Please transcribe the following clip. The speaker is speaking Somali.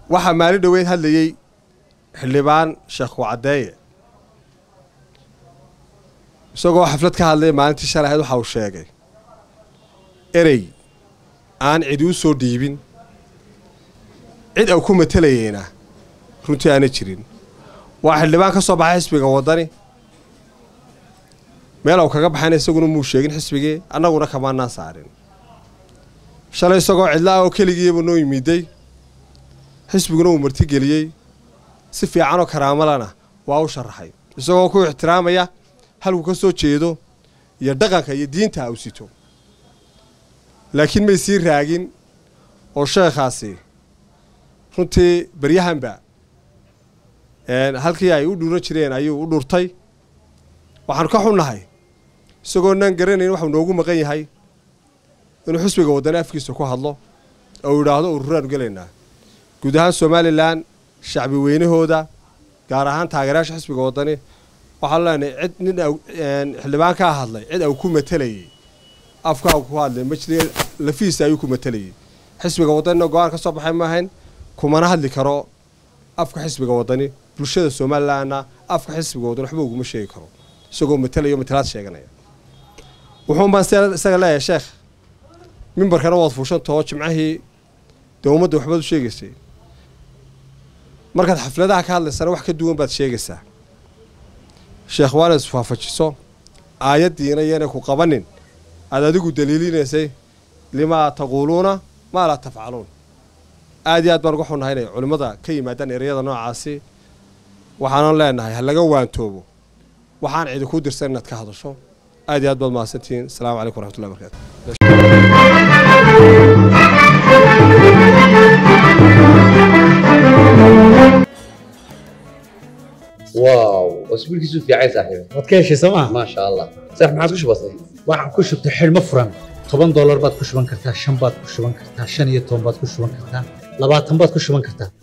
waxaa maalin dhoweyd hadlayey xildhibaan sheekh kucaddeeye isagoo xaflad ka hadlaya maalintii shalay ahayd waxa uu sheegay erey aan cidi u soo dhiibin cid au ku matelayeyna runtii aana jirin waa xildhibaan ka soo baxay xisbiga waddani meel au kaga baxayna isaguna muu sheegin xisbigii annaguna kamaanaan saarin shalay isagoo cidla-ah oo keligiiba noo yimiday xisbiguna uu martigeliyey si fiicanoo karaamalana waa u sharaxay isagoo ku ixtiraamaya halku ka soo jeedo iyo dhaqanka iyo diinta u sito laakiin may sii raagin oo sheekhaasi runtii baryahanba halkii ay u dhuuran jireen ayuu u dhurtay waxaanu ka xunnahay isagoo naan garanayn waxuu noogu maqan yahay inuu xisbiga waddani afkiisa ku hadlo oo uu yidhaahdo ururaanu gelaynaa guud ahaan somalilan shacbi weynahooda gaar ahaan taageerayaasha xisbiga waddani waxaanu leenahay cid nin xildhibaan kaa hadlay cid au ku matelayey afkaa ku hadlay majli lafiisa ayuu ku matelayey xisbiga waddanina go-aan ka soo baxay maahayn kumana hadli karo afka xisbiga waddani bulshada somalilanna afka xisbiga waddani waxba uguma sheegi karo isagoo matelayo matalaad sheeganaya wuxuun baan isaga leeyahay sheekh mimbarkana waad fuushantahoo jimcahii dee ummadda waxbaad u sheegaysay markaad xafladaha ka hadlaysana wax ka duwan baad sheegaysaa sheekh waana isfaafajiso aayaddiina iyanay ku qabanin aad adigu daliilinaysay limaa taquuluuna maa laa tafcaluun aad iyo aad baan uga xunnahay inay culimmada ka yimaadaan ereyada noocaasi waxaanan leenahay ha laga waantoobo waxaan cidi kuu dirsan inaad ka hadasho aad iyo aad baad mahadsantihiin asalaamu calaykum waraxmatullahi barakaatu واو اسبوع كيسو في عايز صاحبي waad ka heshay sooma ما شاء الله صح ما عادش بسيط waxaan ku shubtay xidhmo furan toban doolar baad ku shuban kartaa shan baad ku shuban kartaa shan iyo toban baad ku shuban kartaa labaatan baad ku shuban kartaa